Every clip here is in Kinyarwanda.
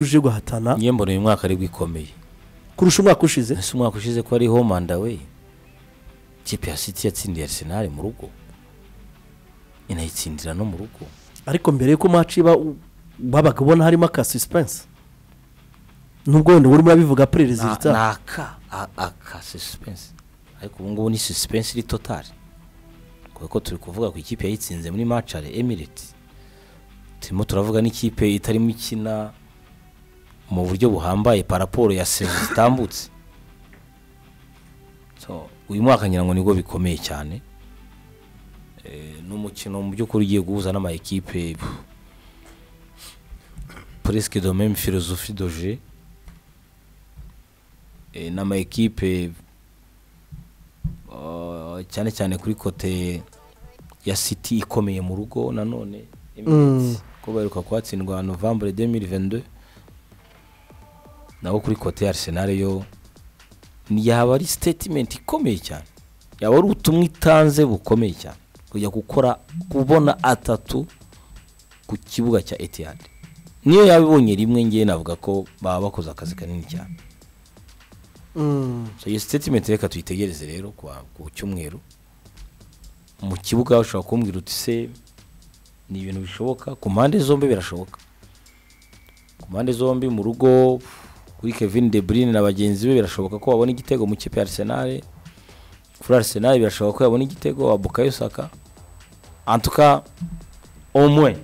uje guhatana niyo mbona uyu mwaka ari bwikomeye kurusha umwaka ushize ese umwaka ushize ko ari homanda we ikipe ya siti yatsindiye arisenali mu rugo inayitsindira no mu rugo ariko mbere y'uko maci iba u- wabaga ubona harimo aka suspense nubwo wenda urimo urabivuga perereza Na- iritaha ni aka a- aka suspense ariko ubu ngubu ni suspense iri totari kubera ko turi kuvuga ku ikipe yayitsinze muri macare emireti turimo turavuga n'ikipe itarimo ikina mu buryo buhambaye paraporo ya sevu zitambutse So, uyu mwaka ngira ngo nibwo bikomeye cyane Eh, ni umukino mu by'ukuri ugiye guhuza n'ama ekipe presque de même philosophie de jeu eh, n'ama ekipe uh, cyane cyane kuri kote ya city ikomeye mu rugo nanone Emirates, ko baheruka kuhatsindwa novembre 2022 naho kuri kote ya arsenal yo ni- yaba ari statement ikomeye cyane yaba ari ubutumwa itanze bukomeye cyane kujya gukora kubona atatu ku kibuga cya etihad niyo yabibonye rimwe ngewe navuga ko baba bakoze akazi kanini cyane Mm. So, iyo sitatimenti reka tuyitegereze rero kwa- ku cyumweru mu kibuga ushobora kumbwira uti se ni ibintu bishoboka ku mpande zombi birashoboka ku mpande zombi mu rugo kuri kevin de bruyne na bagenzi be birashoboka ko babona igitego mu kipe ya arsenal kuri arsenal birashoboka ko yabona igitego abukayo saka antuka omwe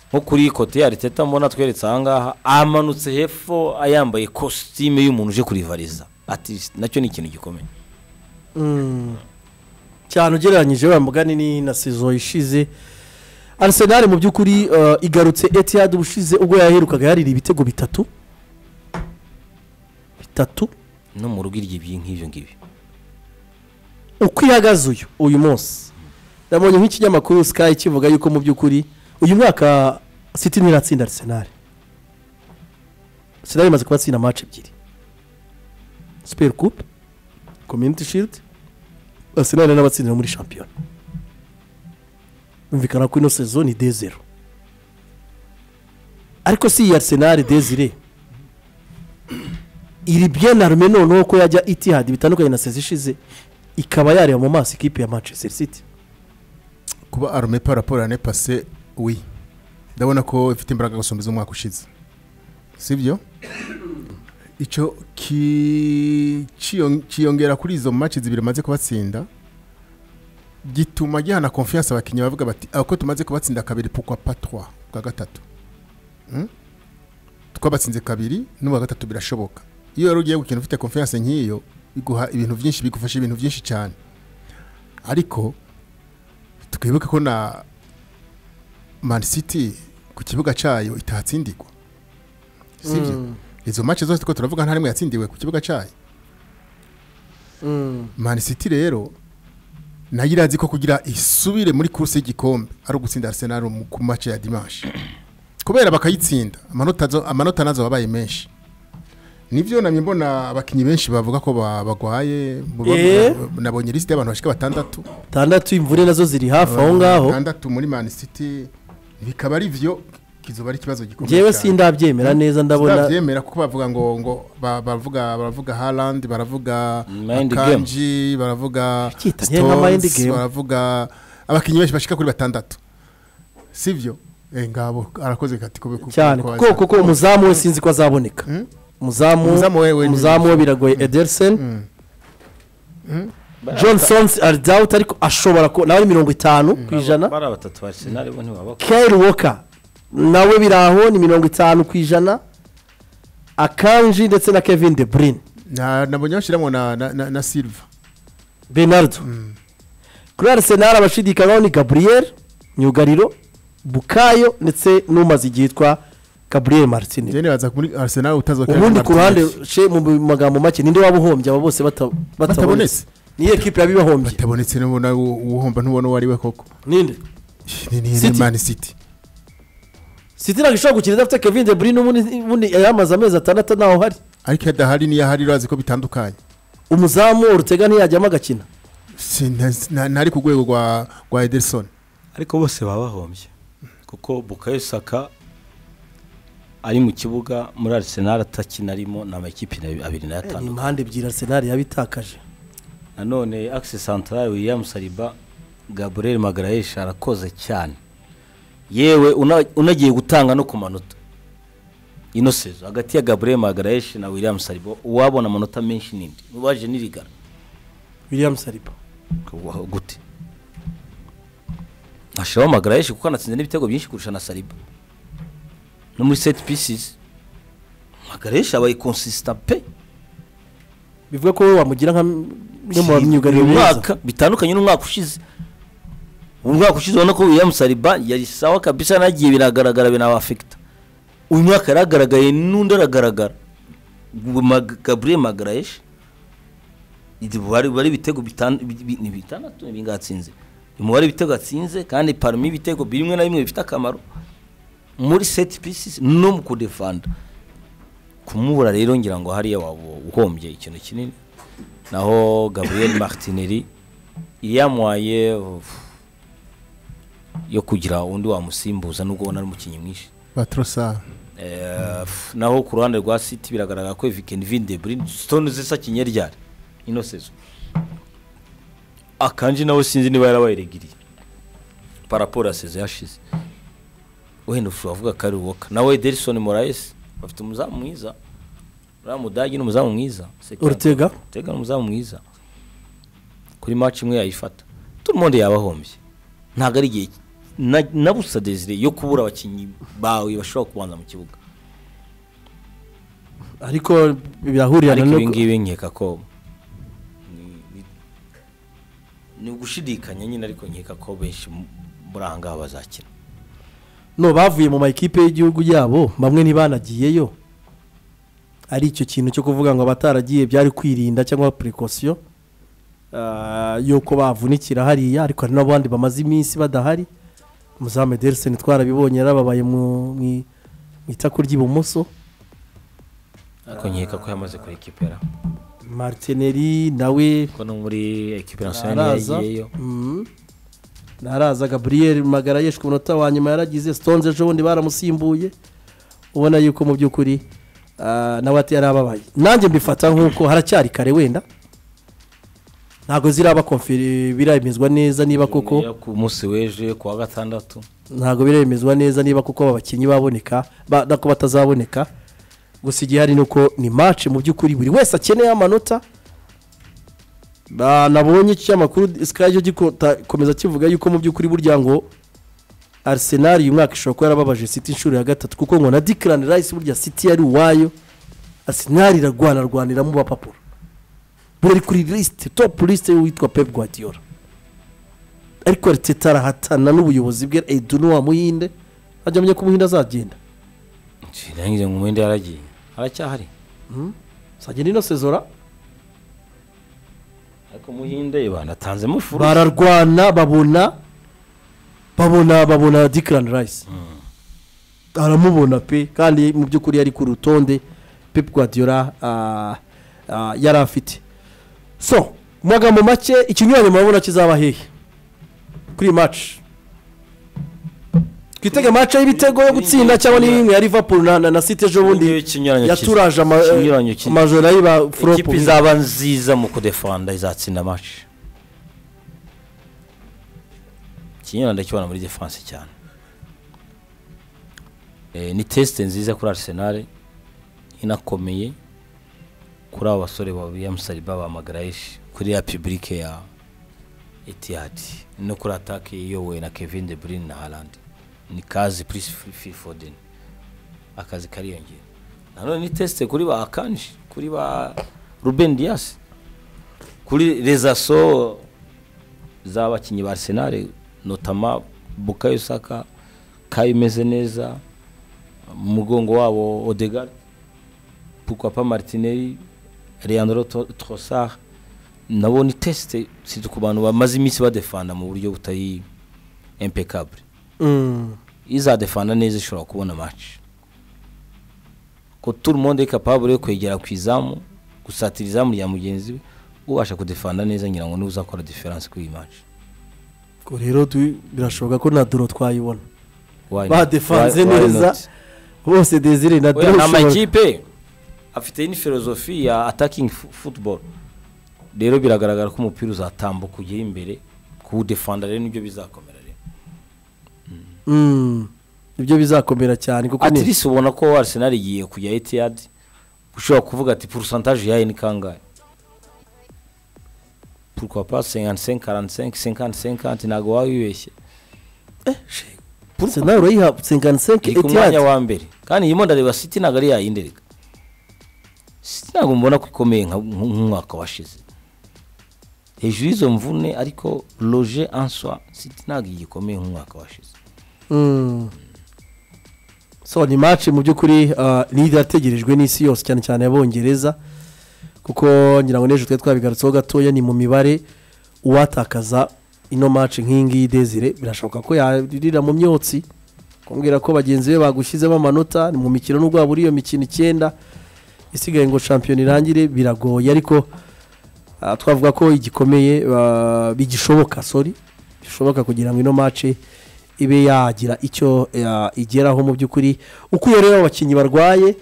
nko kuri kote ya ariteta mbona tweretse ahangaha amanutse hepfo ayambaye kositime y'umuntu uje kurivariza ati nacyo ni ikintu gikomeye Mm. cyane ugereranyije wa mugani ni na sizo ishize arsenal mu by'ukuri eh, igarutse etihad ubushize ubwo yaherukaga yarira ibitego bitatu bitatu no mu rugo irya ibyi nk'ibyo ngibyo uko ihagaze uyu uyu munsi nabonye nk'ikinyamakuru sky kivuga yuko mu by'ukuri uyu mwaka city ntiratsinda arsenal arsenal imaze kubatsinda match ebyiri super coupe community shield arsenal ari n'abatsindira muri shampiyona bumvikana ko ino sezo ni dezero ariko si iyi arsenal dezire iri bien arme noneho ko yajya itihad bitandukanye na sezo ishize ikaba yareba mu maso ikipe ya manchester city kuba arume paraporo ane pase wi ndabona ko ifite imbaraga gusumba iz'umwaka ushize sibyo icyo ki- kiyon- kiyongera kuri izo maci zibiri bamaze kubatsinda gituma gihana konfiyanse abakinnyi bavuga bati "Ah, ko tumaze kubatsinda kabiri pukwa patwa bwa gatatu Hmm? twabatsinze kabiri n'ubwa gatatu birashoboka iyo rero ugiye gukina ufite konfiyanse nk'iyo biguha ibintu byinshi bigufasha ibintu byinshi cyane ariko twibuke ko na mani siti ku kibuga cyayo itahatsindirwa sibyo izo mace zose two turavuga nta rimwe yatsindiwe ku kibuga cyayo mani siti rero nayo irazi ko kugira isubire muri kuruse y'igikombe ari ugutsinda arsenal mu- ku mace ya dimanche kubera bakayitsinda amanota zo- amanota nazo wabaye menshi nibyo namye mbona abakinnyi benshi bavuga ko ba- bagwaye Eh? nabonye lisite y'abantu bashika batandatu tandatu imvune nazo ziri hafi aho ngaho batandatu muri mani siti bikaba ari byo kizoba ari ikibazo gikomeye ngewe sindabyemera neza ndabona ndabyemera kuko bavuga ngo ngo ba- bavuga baravuga harandi baravuga Mind akanji baravuga Cyita nka mind Stones, game. baravuga abakinnyi benshi bashika kuri batandatu sibyo Eh, ngabo arakoze kati kube cyane kuko kuko umuzamu we sinzi ko azaboneka Mm? umuzamu Umuzamu we- we- umuzamu we biragoye ederson johnson ari dawuti ariko ashobora kuba nawe ari mirongo itanu ku ijana bari batatu ba arsenal bo ntibaba kayiri woka nawe biri aho ni mirongo itanu ku ijana akanji ndetse na kevin de bruyne Na- nabonye bashiramo na na- na- na silva benardo kuri arisenali abashidikanyaho ni gaburiyeri myugariro bukayo ndetse n'umaze igihe yitwa gaburiyeri martine njye nibaza ko muri arsenal utazokera ubundi na ku ruhande Martinez. she mu magambo make ninde waba uhombye aba bose bata- batabonetse Batabonetse. niyo ekipi yabibahombye batabonetse n'ubona uhomba ntubona uwo ari we koko ninde ni ni ni City. mani siti siti ntabwo ishobora gukina idafite kevin de bruyne ubundi ubundi yamaze amezi atandatu ntaho hari ariko iyo adahari n'iyo ahari urazi ko bitandukanye umuzamu urutega ntiyajyamo agakina Si- nta- nta- ntari ku rwego rwa rwa ederson ariko bose baba bahombye kuko bukayo saka ari mu kibuga muri Arsenal atakinarimo ni amakipe abiri ni n'atanu impande ebyiri arsenal yabitakaje nanone axe central William Saliba Gabriel Magalhaes arakoze cyane yewe una- unagiye gutanga no ku manota ino sezo hagati ya Gabriel Magalhaes na William Saliba uwabona amanota menshi ninde ubaje nirigara william saliba Wa- gute ashiraho Magalhaes kuko anatsinze n'ibitego byinshi kurusha na Saliba no muri set pieces Magalhaes abaye consistant pe bivuga ko wowe wamugira nka mwe mu myugariro uyu mwiza mwaka bitandukanye n'umwaka ushize umwaka ushize ubona ko William Saliba yari sawa kabisa nagiye biragaragara binabafekita uyu mwaka yaragaragaye n'undi aragaragara Gu- Mag- Gabriel Magalhaes Idi- bari bari ibitego bitan- bi- bi- ni bitandatu bingatsinze umubare w'ibitego atsinze kandi parmi ibitego bimwe na bimwe bifite akamaro muri set pieces no mu kudefanda kumubura rero ngira ngo hariya waba uhombye ikintu kinini naho gabriel martinelli yamuhaye uff, yo kugira undi wamusimbuza nubwo ubona ari umukinnyi mwinshi batrosara Eh, uff, naho ku ruhande rwa city biragaragara ko viken vindebrin stone zisa kinyeryari ino sezo akanji nawe sinzi niba yarabayiregiriye paraporo ya sezo yashize wenda ufu avuga ko ari woka nawe delison moraes bafite umuzamu mwiza uriya mudage ni umuzamu mwiza Sekirana. urutega Tegana umuzamu mwiza kuri match imwe yayifata tumundi yabahombye ntago ari igihe na- na busa Desire yo kubura abakinnyi bawe bashobora kubanza mu kibuga ariko birahurirana ariko no ibi ngibi nkeka ko ni- ni- ni ugushidikanya nyine ariko nkeka ko benshi mu- muri aha ngaha bazakina no bavuye mu makipe y'igihugu yabo bamwe ntibanagiyeyo ari icyo kintu cyo kuvuga ngo abataragiye byari kwirinda cyangwa precaution ah, y'uko bavunikira hariya ariko hari n'abandi bamaze iminsi badahari muzamu Ederson twarabibonye yarababaye mu mu- mu itako ry'ibumoso ariko nkeka ko yamaze kuri ekipera martineri nawe kuko no muri ekipera nasionali araza yagiyeyo Mhm. ntaraza gaburiyeri magara yishwe umunota wa nyuma yaragize sitonze ejo bundi baramusimbuye ubona yuko mu by'ukuri ah, nawe ati yari ababaye nanjye mbifata nk'uko haracyari kare wenda ntabwo ziraba konfiri biremezwa neza niba koko ku munsi w'ejo ku wa gatandatu ntabwo biremezwa neza niba kuko aba bakinnyi baboneka ba- nako batazaboneka gusa igihari ni uko ni match mu by'ukuri buri wese akeneye amanota Ba- nabonye iki cyamakuru sky cyo gikomeza kivuga yuko mu by'ukuri burya ngo arsenal uyu mwaka ishobora kuba yarababaje city inshuro ya gatatu kuko ngo na dikiran rice burya city yari uwayo arsenal irarwana rwanira mu bapapuro buri kuri lisite topu lisite witwa pep guardiola ariko ariteta arahatana n'ubuyobozi bwe edu n'uwamuhinde ajya amenya ko umuhinde azagenda ngize ngo umwenda yaragiye aracyahari azagenda ino sezora ariko muhinde banatanzemo furu bararwana babona babona babona dikirani rayisi aramubona pe kandi mu by'ukuri yari ku rutonde pepu guardiola ah, ah, yari afite so mu magambo make ikinyuranye murabona kizaba hehe kuri iyi maci twitege maci y'ibitego yo gutsinda cyangwa n'imwe ya liverpool na, na, na city ejo bundi yaturaje ama- ikinyuranyo eh, amajoro ayiba ekipa furopu izaba nziza mu kudefanda izatsinda match ikinyuranyo ndakibona muri defense cyane Eh, ni tesite nziza kuri arsenal inakomeye kuri abo basore ba william saliba ba magarayishi kuri ya pibulike ya etihad no kuri atake iyobowe na kevin de bruyne na Haaland ni kazi plus phil foden akazi kariyongera nanone ni tesite kuri ba akanji kuri ba ruben dias kuri rezaso z'abakinnyi ba arsenal notama bukayo saka kayo imeze neza mu mugongo wabo odegar pukwapa martinelli leandro Tro- trossard nabo ni tesite si ku bantu bamaze iminsi badefanda mu buryo butari impeccable Mm. izadefanda neza ishobora kubona match ko tout le monde est capable yo kwegera ku izamu gusatira izamu rya mugenzi we ubasha kudefanda neza ngira ngo n'uzakora difference kuri iyi match ubwo rero tu- birashoboka ko na doro twayibona Why not? Badefanze Why- why neza. not? bose desire na oya dore ni ushobora amakipe afite n'ifilozofi ya atakingi futuboro rero biragaragara ko umupira uzatambuka ujya imbere kuwudefanda rero nibyo bizakomera rero Mm, nibyo bizakomera cyane kuko ni- atirisi ubona ko arisenali igiye kujya etiyadi ushobora kuvuga ati porosantaje yayo ni kangahe pourquoi pas 55 45 55 50 ntabwo waba wibeshye Arsenal urayiha 55 iri ku mwanya Etihad wa mbere kandi iyi ndareba siti ntabwo ari yayindi reka siti ntabwo mbona ko ikomeye nka- nk- nk'umwaka washize hejuru y'izo mvune ariko roje answa siti ntabwo igikomeye nk'umwaka washize Mm. so ni match mu by'ukuri ah, ni irategerejwe n'isi yose cyane cyane abongereza kuko ngira ngo n'ejo twari twabigarutseho gatoya ni mu mibare uwatakaza ino match nk'iyi ngiyi desire birashoboka ko yaririra mu myotsi kumbwira ko bagenzi be bagushyizemo amanota ni mu mikino n'ubwo waba uri iyo mikino icyenda isigaye ngo shampiyona irangire biragoye ariko ah, twavuga ko igikomeye ah, bigishoboka sorry bishoboka kugira ngo ino match ibe yagira icyo ah, igeraho mu by'ukuri ukuye rero abakinnyi barwaye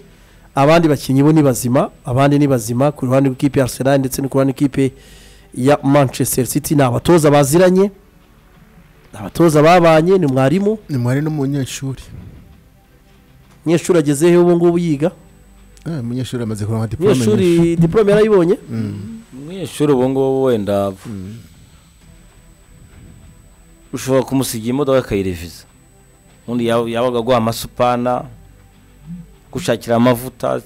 abandi bakinnyi bo ni bazima abandi ni bazima ku ruhande rw'ikipe ya arsenal ndetse no ku ruhande rw'ikipe ya manchester city ni abatoza baziranye ni abatoza babanye ni mwarimu ni mwari n'umunyeshuri umunyeshuri agezeho ubu ngubu yiga Eh, umunyeshuri amaze kuronka diplome nyinshi. umunyeshuri diporome yarayibonye umunyeshuri ubu ngubu wenda ushobora kumusigira imodoka akayireviza ubundi yaba- yabaga aguha amasupana gushakira amavuta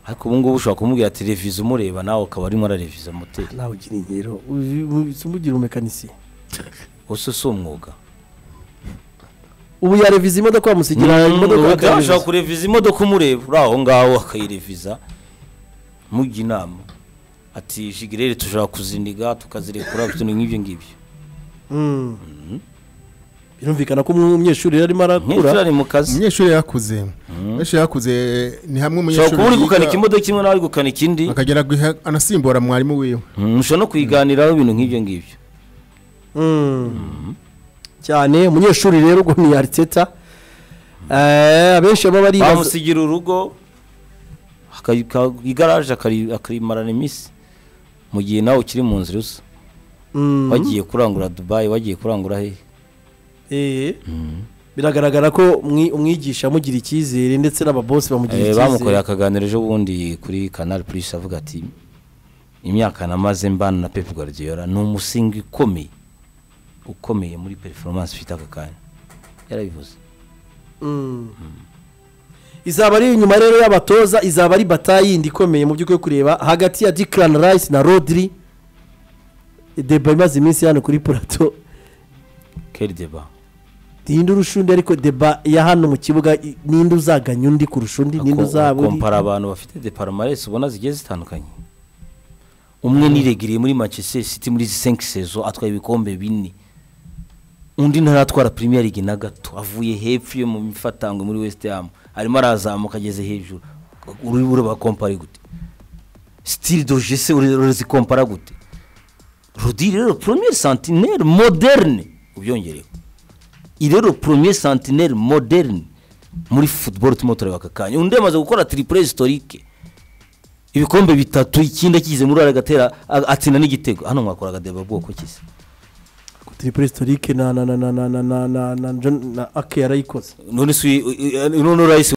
ariko ubu ngubu ushobora kumubwira ati reviza umureba nawe ukaba arimo arareviza moteri nawe ugira ingero uzi- uzi- umugira umumekanisiye wose si umwuga ubu yareviza imodoka bamusigira imodoka imodoka bakayireviza. ushobora kureviza imodoka umureba uri aho ngaho akayireviza mujya inama ati jigirere tushobora kuziniga tukazirekura utuntu nk'ibyo ngibyo Mm. birumvikana ko umunyeshuri yari arimo nk'ejo arakura ari mu kazi umunyeshuri yarakuze umunyeshuri yarakuze ni hamwe ushobora kuba uri gukanika umunyeshuri imodoka imwe nawe uri gukanika indi akagera guha- anasimbura mwarimu wiwe Mm, ushobora no kuyiganiraho ibintu nk'ibyo ngibyo Mm. cyane umunyeshuri rero ubwo ni ariteta Eh, abenshi baba baribaza bamusigira urugo akayi- ka- igaraje akari- akarimarana iminsi mu gihe nawe ukiri mu nzira usa Mm. wagiye kurangura dubayi wagiye kurangura hehe Eh. biragaragara ko umwi- umwigisha amugira icyizere ndetse n'ababosi bamugira Eh, icyizere bamukoreye akaganiro ejo bundi kuri canal plus avuga ati imyaka namaze mbana na pep guardiola ni umusingi ukomeye ukomeye muri performance ufite aka kanya yarabivuze Mm. izaba ari inyuma rero y'abatoza izaba ari bataye yindi ikomeye mu by'ukuri kureba hagati ya dikiran rayisi na rodiri deba imaze iminsi hano kuri purato kerideba ninde urusha undi ariko deba ya hano mu kibuga i- ninde uzaganya undi kurusha undi ninde uzaba undi kompara abantu bafite deparamaresi ubona zigiye zitandukanye umwe niregiriye muri manchester city muri izi senki sezo atwaye ibikombe bine undi ntaratwara premier league na gato avuye hepfo yo mu mifatangwe muri west ham arimo arazamuka ageze hejuru urimo urabakompara gute sitiri doje se urazikompara gute rudi rero premier sentinere moderne ubyongereho iyi rero premier sentinere moderne muri football turimo tureba aka kanya undi yamaze gukora triple historique ibikombe bitatu ikindi akigize muri ara agatera a- atsinda n'igitego hano mwakora agadeba bwoko kise tripure historique na na na na na na na na na na ake yarayikoze none si uyu- uyu- none urayise